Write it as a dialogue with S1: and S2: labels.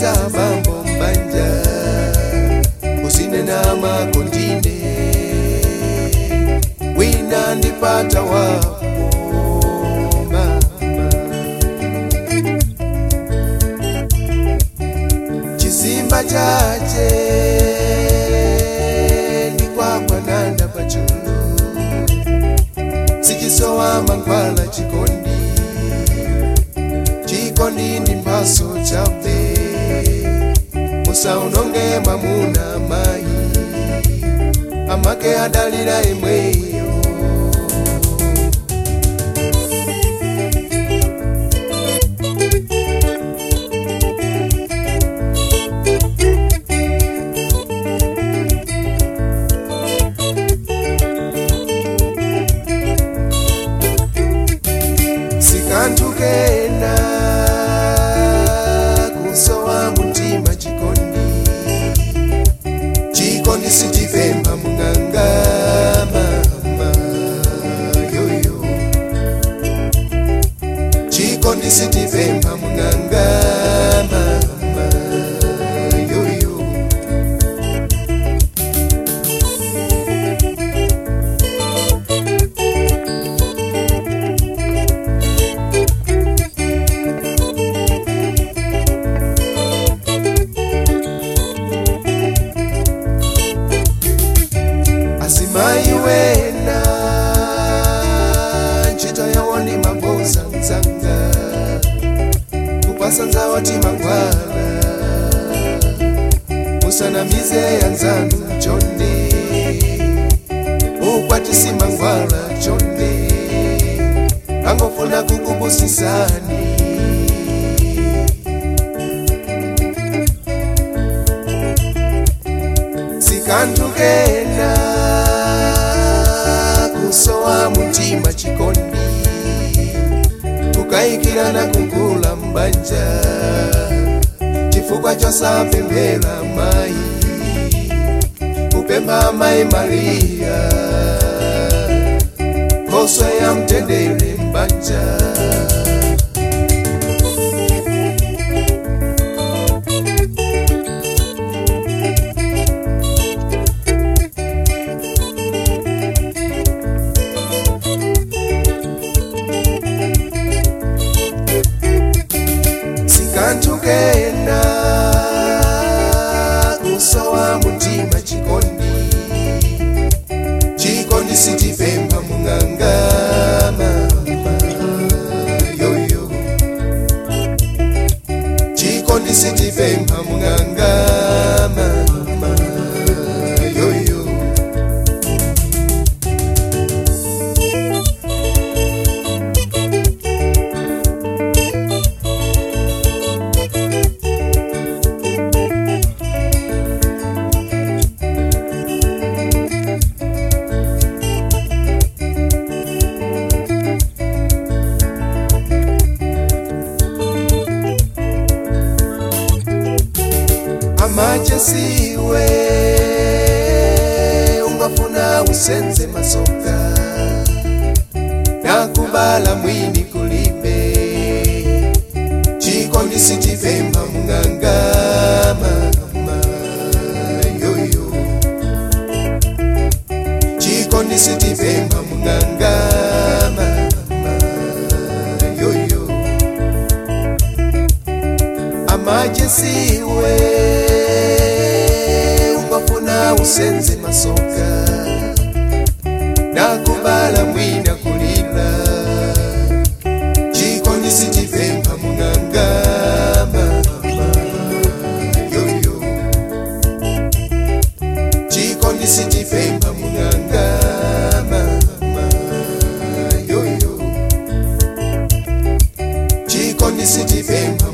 S1: kulimbisa mambo mbanja usine na makondine wina ndipata wapo mama chisimba chache ndikwakwananda pachulu sichisowa mangwala chikondi chikondi ndi mphaso chabe musaunonge mwamuna mayi amake adalira imweyo sikantukena kusowa mutima chikondi chikondi sichipemba mung'anga mama yoyo chikondi sichipemba mung'anga mama yoyo asimayi wena ntchito yawo ndi maboza mzanga kupasa nzawo timangwala musanamize anzanu chonde ukwatisi mangwala chonde angofuna kukubusisani sikantukena kusowa mutima chikondi kukayikirana kugula mbanja chifukwa chosapemphera mayi kupempha mayi mariya nkhoswe ya mtendere mbanja sikantukena kusowa mutima chikondi chikondi sichipemba mung'anga mama yoyo chikondi sichipemba mung'anga mama yoyo amachesiwe ungafuna usenze masoka nakubala mwini kulibe chikondi sichipemba mung'anga mama yoyo chikondi sichipemba mung'anga mama yoyo amachesiwe ungafuna usenze masoka nakubala mwina kulila chikondi sichipemba mung'anga mama yoyo chikondi sichipemba mung'anga mama yoyo chikondi sichipemba